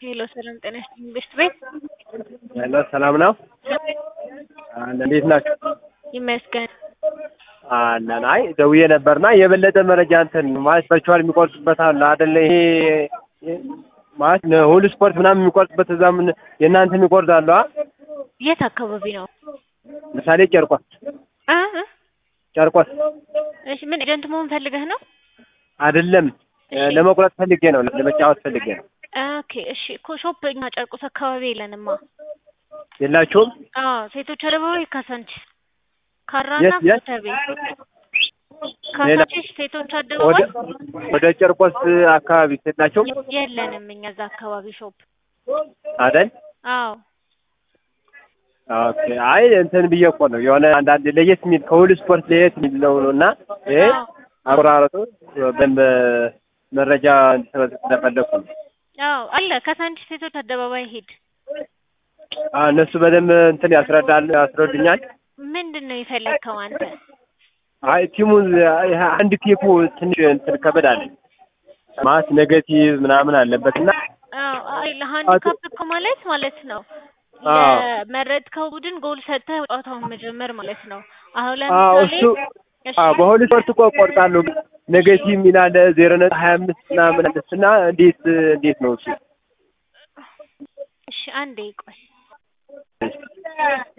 ሄሎ ሰላም ጤና ይስጥልኝ ቤስት ቤት ሄሎ ሰላም ነው። እንዴት ናችሁ? ይመስገን። አለን። አይ ደውዬ ነበርና የበለጠ መረጃ እንትን ማለት ቨርቹዋል የሚቆርጡበት አለ አይደለ? ይሄ ማለት ሁሉ ስፖርት ምናምን የሚቆርጡበት እዛ ምን የእናንተ የሚቆርጣሉ? የት አካባቢ ነው? ምሳሌ ጨርቆስ እ እ ጨርቆስ እሺ ምን ኤጀንት መሆን ፈልገህ ነው? አይደለም ለመቁረጥ ፈልጌ ነው፣ ለመጫወት ፈልጌ ነው። ኦኬ እሺ እኮ ሾፕ እኛ ጨርቆስ አካባቢ የለንማ። የላችሁም? አዎ ሴቶች አደባባይ ካሳንቺስ፣ ካራና የት የት? ኮተቤ ካሳንቺስ ሴቶች ወደ አደባባይ ወደ ጨርቆስ አካባቢ የላችሁም የለንም እኛ እዛ አካባቢ ሾፕ። አይደል? አዎ ኦኬ። አይ እንትን ብዬ እኮ ነው የሆነ አንዳንድ ለየት የሚል ከሁሉ ስፖርት ለየት የሚል ነው እና ይሄ አዎ አቆራረጡ በደንብ መረጃ እንድትሰጥ ስለፈለኩ ነው። አዎ አለ ካሳንቺስ ሴቶች አደባባይ ሂድ። አዎ እነሱ በደንብ እንትን ያስረዳል ያስረዱኛል። ምንድን ነው የፈለግከው አንተ? አይ ቲሙን ይሄ አንድ ቴፑ ትንሽ እንትን ከበድ አለ ማለት ኔጌቲቭ ምናምን አለበት እና አዎ አይ ለሃንዲካፕ እኮ ማለት ማለት ነው አዎ ለመረጥከው ቡድን ጎል ሰጥተህ ጨዋታውን መጀመር ማለት ነው። አሁን አዎ ለምሳሌ እሱ እሺ አዎ በሁሉ ስፖርት እኮ እቆርጣለሁ ኔጌቲቭ ሚል አለ ዜሮ ነጥብ ሀያ አምስት ምናምን አለች እና እንዴት እንዴት ነው እሱ? እሺ አንዴ ቆይ